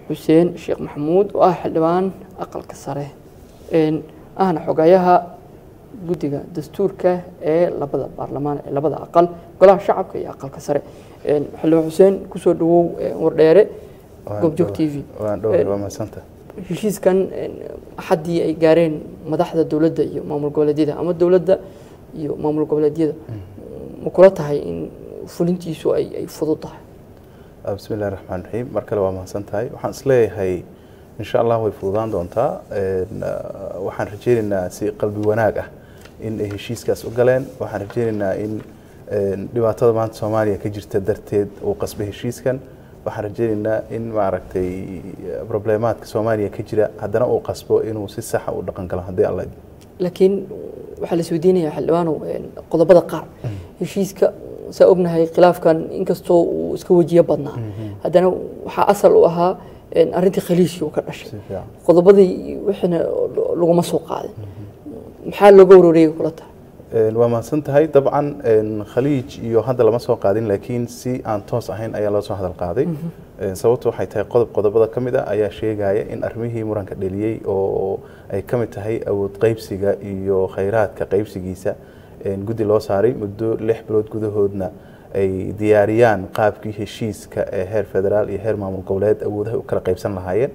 xuseen sheekh maxamuud oo ah xildhibaan aqalka sare ahna xogayaha guddiga dastuurka ee labada baarlamaan ee labada aqal golaha shacabka iyo aqalka sare xildhibaan xuseen kusoo dhawow wardheere goobjoog t v heshiiskan axaddii ay gaareen madaxda dowladda iyo maamul goboleedyada ama dowladda iyo maamul goboleedyada ma kula tahay in fulintiisu ay fudud tahay bismi illahi raxmaan raxiim mar kale waa mahadsan tahay waxaan isleeyahay insha allah way fududaan doontaa waxaan rajeynaynaa si qalbi wanaag ah in ay heshiiskaas u galeen waxaan rajeynaynaa in dhibaatada maanta soomaaliya ka jirta darteed uu qasbay heshiiskan waxaan rajeynaynaa in maaragtay problemaadka soomaaliya ka jira haddana uu qasbo inuu si saxa u dhaqan galo haddii alla laakiin waxaa la isweydiinayaa xildhibaanow qodobada qaar heshiiska saa ognahay khilaafkan inkastoo uu iska wejiyo badnaa haddana waxaa asal u ahaa arrintii khaliishii uu ka dhashay qodobadii wixiina laguma soo qaadin maxaa looga warooreyay kula tahay waa mahadsan tahay dabcan khaliij iyo hadda lama soo qaadin laakiin si aan toos ahayn ayaa loo soo hadal qaaday sababtu waxay tahay qodob qodobada ka mid a ayaa sheegaya in arrimihii muranka dheliyey oo ay ka mid tahay awood qaybsiga iyo khayraadka qaybsigiisa guddi loo saaray muddo lix bilood gudahoodna ay diyaariyaan qaabkii heshiiska ee heer federaal iyo heer maamul goboleed awoodaha u kala qaybsan lahaayeen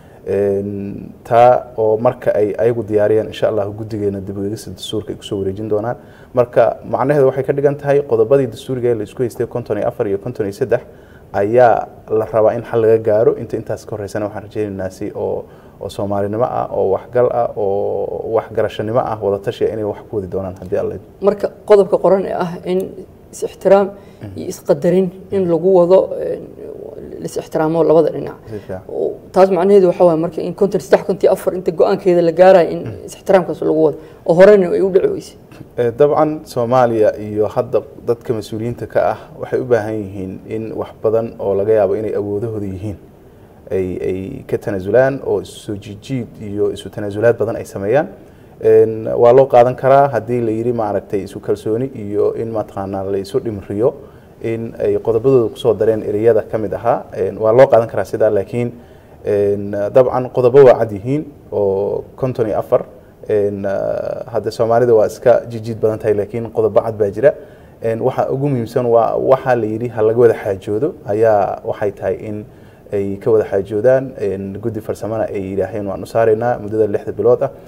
taa oo marka ay ayagu diyaariyaan insha allah guddigeena dib u eegista dastuurka ay kusoo wareejin doonaan marka macnaheedu waxay ka dhigan tahay qodobadii dastuuriga ee la isku haystay konton iyo afar iyo konton iyo saddex ayaa la rabaa in xal laga gaaro inta intaas ka horeysana waxaan rajeynaynaa si oo oo soomaalinimo ah oo waxgal ah oo waxgarashanimo ah wadatashi inay wax ku wadi doonaan haddii alla marka qodobka qoran ee ah in is-ixtiraam iyo isqadarin in lagu wado lis-ixtiraamo labada dhinac taas macnaheedu waxaa waay marka in konton saddex konton afar inta go-aankeeda la gaarayo in is-ixtiraamkaas lagu wado oo horena ay u dhici weysay dabcan soomaaliya iyo hadda dadka mas-uuliyiinta ka ah waxay u baahan yihiin in wax badan oo laga yaabo inay awoodahooda yihiin ay ay ka tanaasulaan oo isu soo jiijiid iyo isu tanaasulaad badan ay sameeyaan waa loo qaadan karaa haddii la yidhi maaragtay isu kalsooni iyo in mataqaanaa la isu dhimriyo in ay qodobadooda kusoo dareen ereyada ka mid ahaa waa loo qaadan karaa sidaa laakiin dabcan qodobo waa cad yihiin oo konton iyo afar hadda soomaalida waa iska jijiid badan tahay laakiin qodobo cad baa jira waxa ugu muhiimsan waa waxaa la yidhi ha laga wada xaajoodo ayaa waxay tahay in ay ka wada xaajoodaan guddi farsamana ay yidhaaheen waan u saaraynaa muddada lixda bilood ah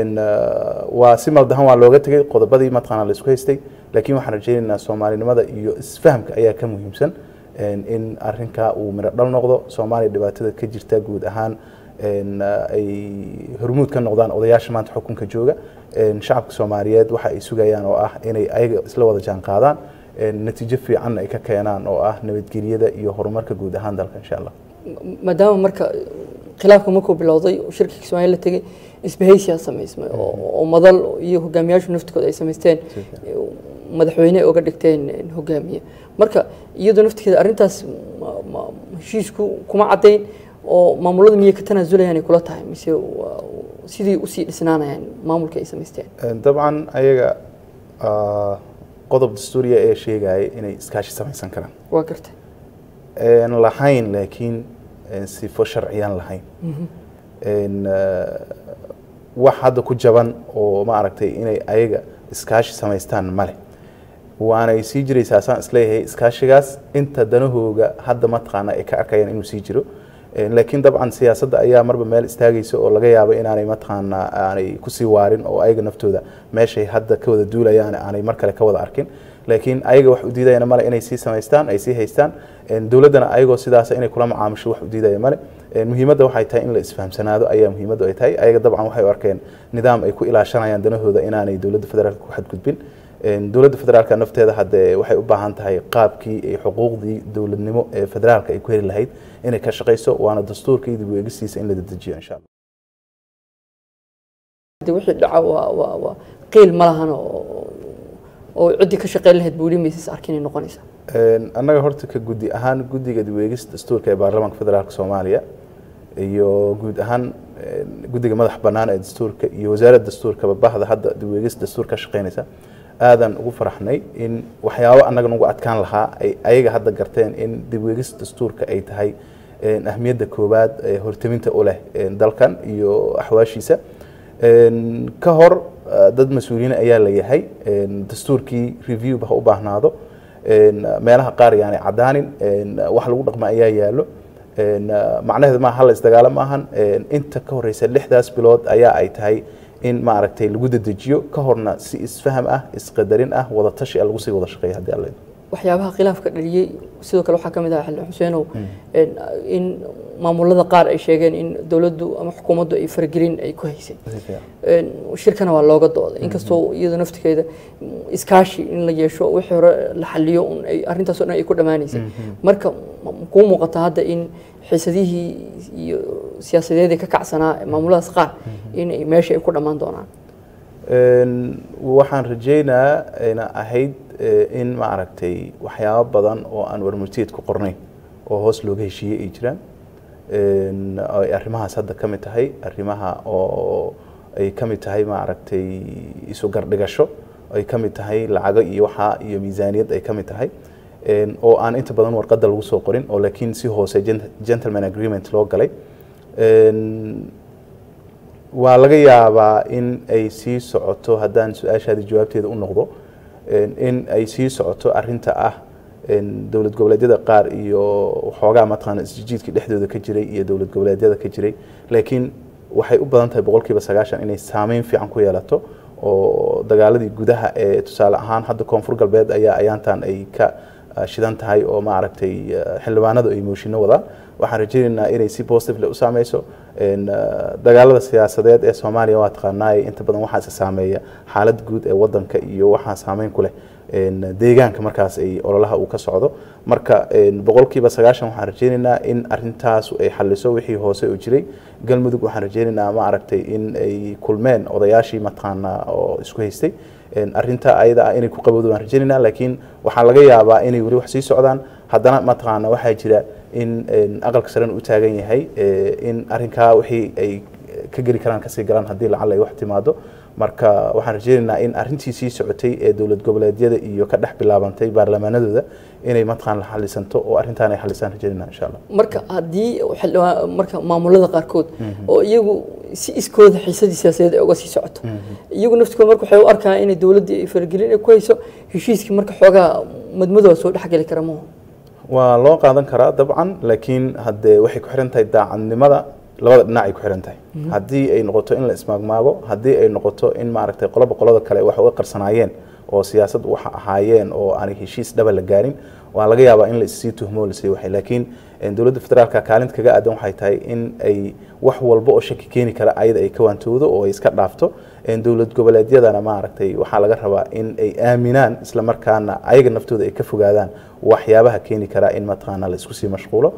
waa si maldahan waa looga tegay qodobadii mataqaana la isku haystay laakiin waxaan rajeynaynaa soomaalinimada iyo isfahamka ayaa ka muhiimsan in arinkaa uu midho dhal noqdo soomaaliya dhibaatada ka jirta guud ahaan ay hormuud ka noqdaan odayaasha maanta xukunka jooga shacabka soomaaliyeed waxa ay sugayaan oo ah inay ayaga isla wada jaan qaadaan natiijo fiicanna ay ka keenaan oo ah nabadgelyada iyo horumarka guud ahaan dalka insha allah maadaama marka khilaafka markuu bilowday oo shirkii kismaayo la tegey isbahaysiyaa samaysmay oo madal iyo hogaamiyaashu naftooda ay samaysteen madaxweyne uga dhigteen hogaamiye marka iyadoo naftigeeda arrintaas heshiisku kuma caddayn oo maamulada miyay ka tanaazulayaan ay kula tahay mise sidii usii dhisnaanayaan maamulka ay samaysteen dabcan ayaga qodob dastuuriya ee sheegaya inay iskaashi samaysan karaan waa gartay lahayn laakiin sifo sharciyaan lahayn wax hadda ku jaban oo maaragtay inay ayaga iskaashi samaystaan male waanay sii jiraysaa saan isleeyahay iskaashigaas inta danahooga hadda mataqaana ay ka arkayaan inuu sii jiro laakiin dabcan siyaasadda ayaa marba meel istaagaysa oo laga yaabo inaanay mataqaana aanay kusii waarin oo ayaga naftooda meeshay hadda ka wada duulayaan aanay mar kale ka wada arkin laakiin ayaga wax u diidayana male inay sii samaystaan ay sii haystaan dowladdana ayagoo sidaas inay kula macaamisho wax u diidaya male muhiimadda waxay tahay in la isfahamsanaado ayaa muhiimaddu ay tahay ayaga dabcan waxay u arkeen nidaam ay ku ilaashanayaan danahooda inaanay dowladda federaalka ku xadgudbin dowladda federaalka nafteeda hadde waxay u baahan tahay qaabkii ay xuquuqdii dowladnimo ee federaalka ay ku heli lahayd inay ka shaqayso waana dastuurka iyo dib u eegistiisa in la dedejiyo insha allah wixii dhaca waa waa waa qiil ma lahan oo oo ciddii ka shaqeyn lahayd buuli maysis arkinay noqonaysaa annaga horta ka guddi ahaan guddiga dib u eegista dastuurka ee baarlamaanka federaalka soomaaliya iyo guud ahaan guddiga madax bannaan ee dastuurka iyo wasaaradda dastuurkaba bahda hadda dib u eegista dastuur ka shaqeynaysa aadan ugu faraxnay in waxyaabo annaga nagu adkaan lahaa ay ayaga hadda garteen in dib u eegista dastuurka ay tahay ahmiyadda koowaad ee horteminta u leh dalkan iyo axwaashiisa ka hor dad mas-uuliyiin ayaa la yahay dastuurkii review ha u baahnaado meelaha qaar yaani caddaanin wax lagu dhaqma ayaa yaallo macnaheedu maaha hala isdagaalo maahan inta ka horeysa lixdaas bilood ayaa ay tahay in maaragtay lagu dedejiyo ka horna si isfaham ah isqadarin ah wada tashi ah lagu sii wada shaqeeya haddii alla waxyaabaha khilaafka dhaliyey sidoo kale waxaa ka mid ah xildhibaan xuseenow in maamulada qaar ay sheegeen in dowladdu ama xukuumaddu ay faragelin ay ku haysay shirkana waa looga dooday inkastoo iyada naftigeeda iskaashi in la yeesho wixii hore la xaliyo un ay arrintaas o dhan ay ku dhammaanaysay marka kuu muuqata hadda in xiisadihii iyo siyaasadeedii ka kacsanaa maamuladaas qaar in ay meesha ay ku dhammaan doonaan waxaan rajeynaa ayna ahayd in maaragtay waxyaabo badan oo aan warmurtiyeed ku qornayn oo hoos looga heshiiyey ay jiraan ay arrimahaas hadda ka mid tahay arrimaha oo ay ka mid tahay maaragtay isu gardhigasho ay ka mid tahay lacago iyo waxaa iyo miisaaniyad ay ka mid tahay oo aan inta badan warqadda lagu soo qorin oo laakiin si hoose gentleman agreement loo galay waa laga yaabaa in ay sii socoto haddaan su-aashaadi jawaabteeda u noqdo in ay sii socoto arinta ah dowlad goboleedyada qaar iyo waxoogaa mataqaana isjijiidkii dhexdooda ka jiray iyo dowlad goboleedyada ka jiray laakiin waxay u badan tahay boqolkiiba sagaashan inay saameyn fiican ku yeelato oo dagaaladii gudaha ee tusaale ahaan hadda koonfur galbeed ayaa ayaantan ay ka shidan tahay oo maaragtay xildhibaanadu ay mooshinno wadaan waxaan rajaynaynaa inay si positively u saameyso dagaalada siyaasadeed ee soomaaliya waa taqaanaay inta badan waxaa isa saameeya xaalad guud ee wadanka iyo waxaa saameyn ku leh deegaanka markaas ay ololaha uu ka socdo marka boqolkiiba sagaashan waxaan rajaynaynaa in arintaas ay xaliso wixii hoose oo jiray galmudug waxaan rajaynaynaa ma aragtay in ay kulmeen odayaashii mataqaanaa oo isku haystay arinta ayada ah inay ku qabowdo waan rajaynaynaa laakiin waxaa laga yaabaa inay weli wax sii socdaan haddana mataqaana waxaa jira in aqalka sarena u taagan yahay in arinkaa wixii ay ka geli karaan kasii galaan haddii lacala ay wax timaado marka waxaan rajaynaynaa in arintii sii socotay ee dowlad goboleedyada iyo ka dhex bilaabantay baarlamaanadooda inay mataqaan la xalisanto oo arrintaan ay xalisaan rajaynayna insha allah marka haddii marka maamulada qaarkood oo iyagu si iskooda xiisadii siyaasadeed ay uga sii socoto iyagu naftikooda marka waxay u arkaan inay dowladdii ay faragelin ay ku hayso heshiiskii marka xoogaa madmadooda soo dhexgeli kara maho waa loo qaadan karaa dabcan laakiin haddee waxay ku xiran tahay daacadnimada labada dhinac ay ku xiran tahay haddii ay noqoto in la ismaagmaago haddii ay noqoto in maaragtay qoloba qolada kale wax uga qarsanaayeen oo siyaasad waxa ahaayeen oo aanay heshiis dhaba la gaarin waa laga yaabaa in la issii tuhmo lasii waxay laakiin dowladda federaalka kaalinta kaga aadan waxay tahay in ay wax walba oo shaki keeni kara ayada ay ka waantoodo oo ay iska dhaafto dowlad goboleedyadana maaragtay waxaa laga rabaa in ay aaminaan isla markaana ayaga naftooda ay ka fogaadaan waxyaabaha keeni kara in mataqaana la isku sii mashquulo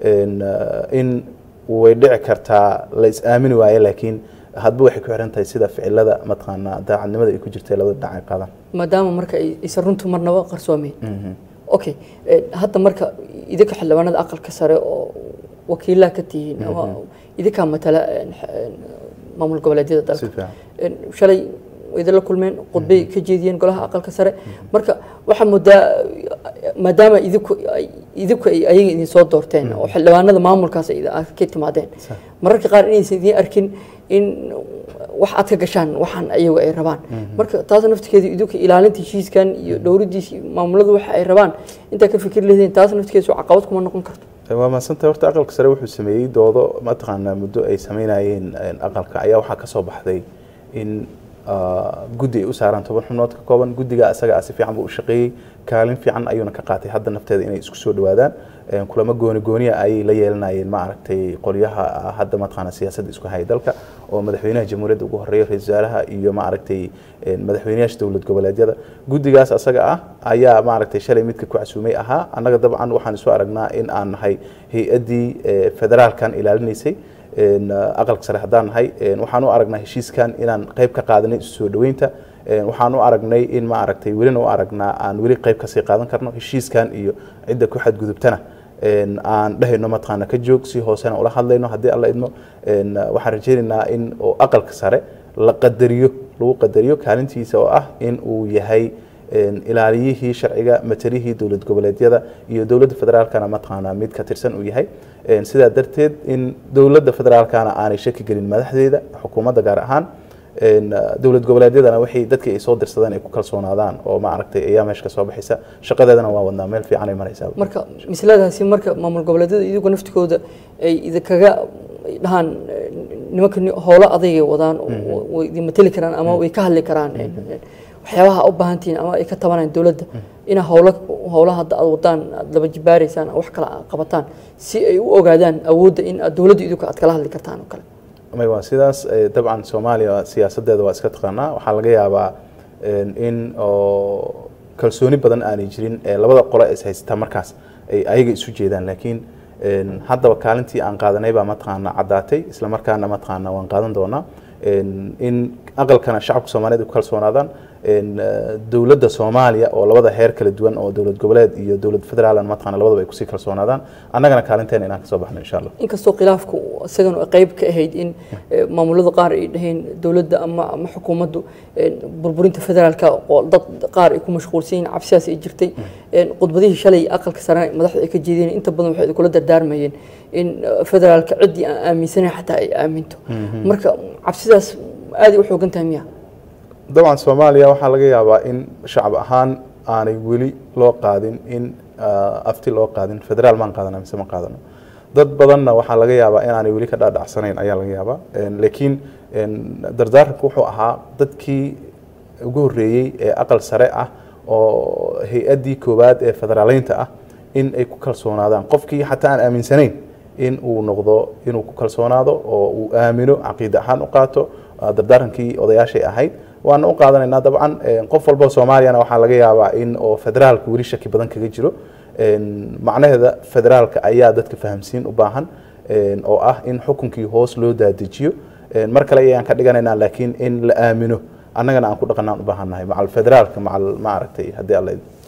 in way dhici kartaa la is aamini waaye laakiin hadba waxay ku xiran tahay sida ficilada mataqaana daacadnimada ay ku jirta labada dhinac ay qaadaan maadaama marka aysan runtu marnaba qarsoomeyn okay hadda marka idinka xildhibaanada aqalka sare oo wakiilaha ka tihiin ama idinkaa matala maamul goboleedyada dalka shalay idinla kulmeen khudbay ka jeediyeen golaha aqalka sare marka waxaa moodaa maadaama idinku idinku ay ayaga idin soo doorteen oo xildhibaanada maamulkaas ka timaadeen mararka qaar inaysan idin arkin in wax aad ka gashaan waxaan ayagu ay rabaan marka taas naftikeedu idinku ilaalinta heshiiskan iyo dhowridiisa maamuladu waxa ay rabaan intaa ka fikir lehdeen taas naftikeedu caqabad kuma noqon karto waa mahadsantay horta aqalka sare wuxuu sameeyey doodo mataqaanaa muddo ay sameynayeen aqalka ayaa waxaa ka soo baxday in guddi ay u saaraan toban xubnood ka kooban guddiga asaga si fiican buu u shaqeeyey kaalin fiican ayuuna ka qaatay hadda nafteeda inay isku soo dhawaadaan kulamo gooni gooniya ayay la yeelanayeen ma aragtay qolyaha hadda mataqaana siyaasadda isku haya dalka oo madaxweynaha jamhuuriyadda ugu horeeya ra-isul wasaaraha iyo ma aragtay madaxweynayaasha dowlad goboleedyada guddigaas asaga ah ayaa ma aragtay shalay midka ku casuumay ahaa annaga dabcan waxaan isu aragnaa in aan nahay hay-addii federaalkan ilaalinaysay aqalka sare haddaan nahay waxaan u aragnaa heshiiskan inaan qayb ka qaadanay isu soo dhaweynta waxaan u aragnay in ma aragtay welina u aragnaa aan weli qayb kasii qaadan karno heshiiskan iyo cidda ku xadgudubtana aan dhehayno mataqaana ka joog si hoosena ula hadlayno haddii alla idmo waxaan rajaynaynaa in oo aqalka sare la qadariyo lagu qadariyo kaalintiisa oo ah in uu yahay ilaaliyihii sharciga matalihii dowlad goboleedyada iyo dowladda federaalkana mataqaanaa mid ka tirsan uu yahay sidaa darteed in dowladda federaalkana aanay shaki gelin madaxdeeda xukuumadda gaar ahaan dowlad goboleedyadana waxay dadkii ay soo dirsadeen ay ku kalsoonaadaan oo ma aragtay ayaa meesha ka soo baxaysa shaqadeedana waa wadnaa meel fiican ay maraysaa marka misladaasi marka maamul goboleedyada iyagu naftikooda ay idinkaga dhahaan nimanka howlo adagay wadaan way idin mateli karaan ama way ka hadli karaan waxyaabaha u baahantihiin ama ay ka tabanayaan dowladda inaa howlo howlaha hadda aad wadaan aad laba jibaaraysaan wax kale aad qabataan si ay u ogaadaan awoodda in aad dowladda idinku aad kala hadli kartaan oo kale may waa sidaas dabcan soomaaliya siyaasadeeda waa iska taqaanaa waxaa laga yaabaa in oo kalsooni badan aanay jirin labada qole is haysata markaas ay ayaga isu jeedaan laakiin haddaba kaalintii aan qaadanay baa mataqaana caddaatay isla markaana mataqaana waan qaadan doonaa in aqalkana shacabka soomaaliyeed ay ku kalsoonaadaan dowladda soomaaliya oo labada heer kala duwan oo dowlad goboleed iyo dowlad federaalna mataqaana labadaba ay kusii kalsoonaadaan annagana kaalinteena inaan kasoo baxno insha allah inkastoo khilaafku isagan qayb ka ahayd in maamulada qaar ay dhaheen dowladda ama ama xukuumaddu burburinta federaalka oo dad qaar ay ku mashquulsan yihiin cabsidaas ay jirtay khudbadihii shalay aqalka sare madaxda ay ka jeedeen inta badan waxay kula dardaarmayeen in federaalka ciddii aan aaminsanayn xataa ay aaminto marka cabsidaas aad ay u xoogan tahay miya dabcan soomaaliya waxaa laga yaabaa in shacab ahaan aanay weli loo qaadin in afti loo qaadin federaal maan qaadana mise ma qaadano dad badanna waxaa laga yaabaa inaanay weli ka dhaadhacsanayn ayaa laga yaabaa laakiin dardaaranku wuxuu ahaa dadkii ugu horreeyey ee aqal sare ah oo hay-addii koowaad ee federaaleynta ah in ay ku kalsoonaadaan qofkii xataa aan aaminsanayn in uu noqdo inuu ku kalsoonaado oo uu aamino caqiida ahaan u qaato dardaarankii odayaashay ahayd waana u qaadanaynaa dabcan qof walba soomaaliyana waxaa laga yaabaa in oo federaalka weli shaki badan kaga jiro macnaheeda federaalka ayaa dadka fahamsiin u baahan oo ah in xukunkii hoos loo daadejiyo mar kale ayaan ka dhiganaynaa laakiin in la aamino annagana aan ku dhaqanaan u baahannahay macal federaalka macal ma aragtay haddii alla